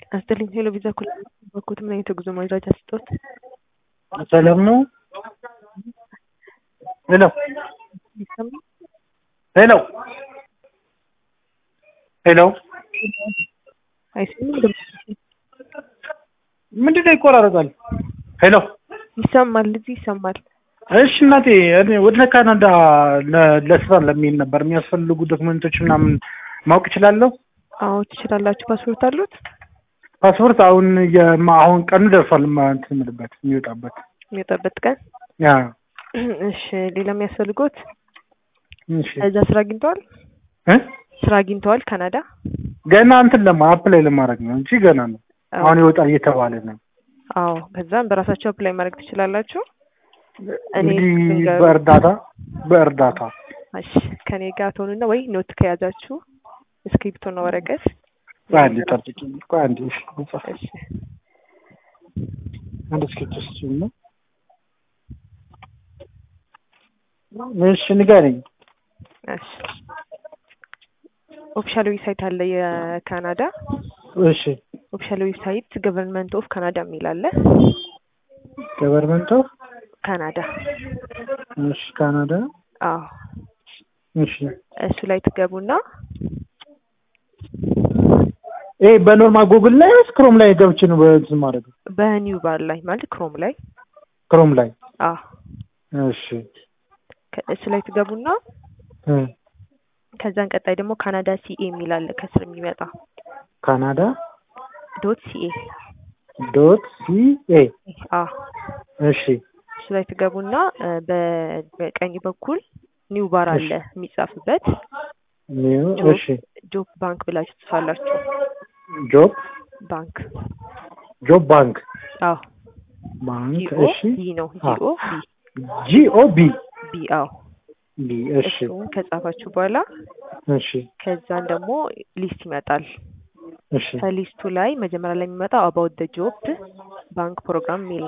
አስጥልኝ ሄሎ ቪዛ ኩል በኩት ምን አይነት የጉዞ መረጃ ስጦት? ሰላም ነው? ሄሎ ይሰማል? ሄሎ ሄሎ አይሰማም? ድምፅ ምንድን ነው ይቆራረጣል? ሄሎ ይሰማል፣ እዚህ ይሰማል። እሺ እናቴ እኔ ወደ ካናዳ ለ- ለስራ ለሚሄድ ነበር የሚያስፈልጉ ዶክመንቶች ምናምን ማወቅ እችላለሁ? አዎ ትችላላችሁ። ፓስፖርት አሉት? ፓስፖርት አሁን የማ- አሁን ቀኑ ደርሷል ማ- እንትን የምልበት የሚወጣበት የሚወጣበት ቀን። ያ እሺ ሌላ የሚያስፈልጎት እሺ እዛ ስራ አግኝተዋል? እ ስራ አግኝተዋል ካናዳ? ገና እንትን ለማ አፕላይ ለማድረግ ነው እንጂ ገና ነው። አሁን ይወጣል እየተባለ ነው። አዎ ከዛም በራሳቸው አፕላይ ማድረግ ትችላላችሁ። እኔ እንግዲህ ልንገር- በእርዳታ በእርዳታ እሺ ከኔ ጋር ትሆኑና ወይ ኖት ከያዛችሁ እስክሪፕቶና ወረቀት ቆይ አንዴ ጠብቂኝ። ቆይ አንዴ እሺ ልጻፍ። እሺ አንድ እስክሪፕት ስጪኝ ነው። እሺ ንገረኝ። እሺ ኦፊሻል ዌብሳይት አለ የካናዳ እሺ ኦፊሻል ዌብሳይት ገቨርንመንት ኦፍ ካናዳ የሚል አለ ገቨርንመንት ኦፍ ካናዳ እሺ ካናዳ አዎ እሺ እሱ ላይ ትገቡና ይሄ በኖርማል ጉግል ላይ ወይስ ክሮም ላይ ገብቼ ነው በእንትን ማድረግ በኒው ባር ላይ ማለት ክሮም ላይ ክሮም ላይ አዎ እሺ ከ- እሱ ላይ ትገቡና እ ከዛን ቀጣይ ደግሞ ካናዳ ሲኤ የሚል አለ ከስር የሚመጣ ካናዳ ዶት ሲኤ ዶት ሲ ኤ አዎ እሺ እሱ ላይ ትገቡና እ በ- በቀኝ በኩል ኒው ባር አለ የሚጻፍበት ኒው ጆብ እሺ ጆብ ባንክ ብላችሁ ትጽፋላችሁ ጆብ ባንክ ጆብ ባንክ አዎ ባንክ ጂኦ እሺ ቢ ነው አ- ጂኦ ቢ ጂኦ ቢ ቢ አዎ ቢ እሺ እሱን ከጻፋችሁ በኋላ እሺ ከዛን ደግሞ ሊስት ይመጣል እሺ ከሊስቱ ላይ መጀመሪያ ላይ የሚመጣው አባውት ደ ጆብ ባንክ ፕሮግራም የሚል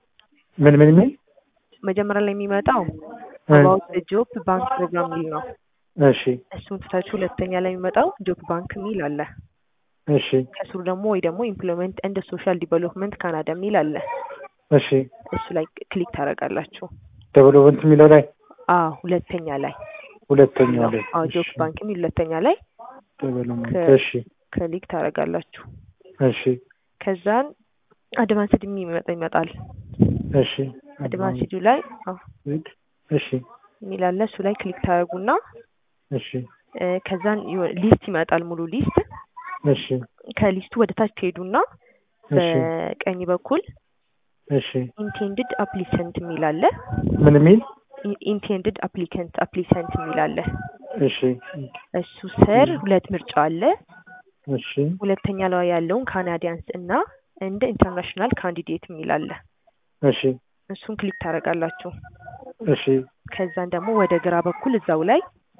ምን ምን ምን መጀመሪያ ላይ የሚመጣው እ አባውት ደ ጆብ ባንክ ፕሮግራም የሚል ነው እሺ እሱን ትታችሁ ሁለተኛ ላይ የሚመጣው ጆብ ባንክ የሚል አለ እሺ ከስሩ ደግሞ ወይ ደግሞ ኢምፕሎይመንት እንደ ሶሻል ዲቨሎፕመንት ካናዳ የሚል አለ እሺ እሱ ላይ ክሊክ ታደርጋላችሁ ዴቨሎፕመንት የሚለው ላይ አዎ ሁለተኛ ላይ ሁለተኛው ላይ አዎ ጆብ እሺ ባንክ የሚል ሁለተኛ ላይ ዴቨሎፕመንት ከ- እሺ ክሊክ ታደርጋላችሁ እሺ ከዛን አድቫንስድ የሚመጣ ይመጣል እሺ አድቫንስዱ ላይ አዎ እሺ የሚል አለ እሱ ላይ ክሊክ ታደርጉና እሺ እ፣ ከዛን የሆነ ሊስት ይመጣል ሙሉ ሊስት እሺ ከሊስቱ ወደ ታች ትሄዱና እሺ በቀኝ በኩል እሺ ኢንቴንድድ አፕሊሰንት የሚል አለ ምን የሚል ኢንቴንድድ አፕሊከንት አፕሊሰንት የሚል አለ እሺ እሱ ስር ሁለት ምርጫ አለ እሺ ሁለተኛ ላይ ያለውን ካናዲያንስ እና እንደ ኢንተርናሽናል ካንዲዴት የሚል አለ እሺ እሱን ክሊክ ታደርጋላችሁ እሺ ከዛን ደግሞ ወደ ግራ በኩል እዛው ላይ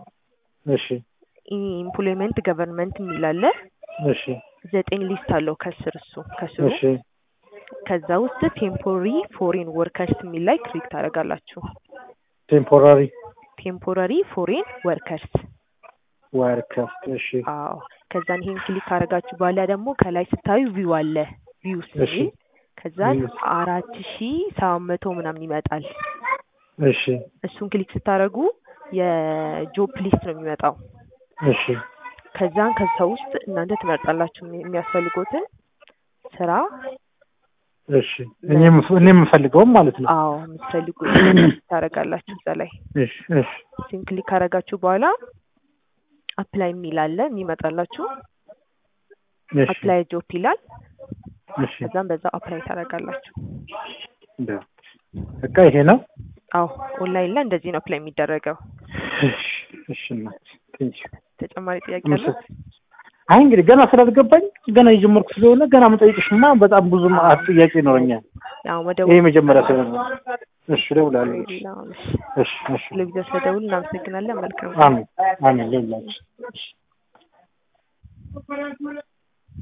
እሺ ኢምፕሎይመንት ገቨርንመንት የሚል አለ እሺ ዘጠኝ ሊስት አለው ከስር እሱ ከስሩ እሺ ከዛ ውስጥ ቴምፖሪ ፎሬን ወርከርስ የሚል ላይ ክሊክ ታደርጋላችሁ ቴምፖራሪ ቴምፖራሪ ፎሬን ወርከርስ ዋርከር እሺ አዎ ከዛን ይሄን ክሊክ ካደረጋችሁ በኋላ ደግሞ ከላይ ስታዩ ቪው አለ ቪው እሺ የሚል ከዛን Views። አራት ሺ ሰባት መቶ ምናምን ይመጣል እሺ እሱን ክሊክ ስታደርጉ የጆብ ሊስት ነው የሚመጣው እሺ ከዛን ከዛ ውስጥ እናንተ ትመርጣላችሁ የሚ- የሚያስፈልጉትን ስራ እሺ እኔ የምፍ- እኔ የምፈልገውም ማለት ነው አዎ የምትፈልጉ ታደርጋላችሁ እዛ ላይ እሺ እሺ እሱን ክሊክ ካደረጋችሁ በኋላ አፕላይ የሚል አለ የሚመጣላችሁ እሺ አፕላይ ጆብ ይላል እሺ ከዛም በዛ አፕላይ ታደርጋላችሁ በ- በቃ ይሄ ነው አዎ ኦንላይን ላይ እንደዚህ ነው አፕላይ የሚደረገው እሺ እሺ እናት ቴንኪው ተጨማሪ ጥያቄ አለ አይ እንግዲህ ገና ስላልገባኝ ገና የጀመርኩ ስለሆነ ገና መጠየቅሽማ በጣም ብዙ ማአት ጥያቄ ይኖረኛል። ያው ይሄ መደወል መጀመሪያ ስለሆነ እሺ እደውላለሁ። ሌላ እሺ እሺ ለቪዲዮ ስለደውል እናመሰግናለን መልካም አሜን አሜን ሌላችሁ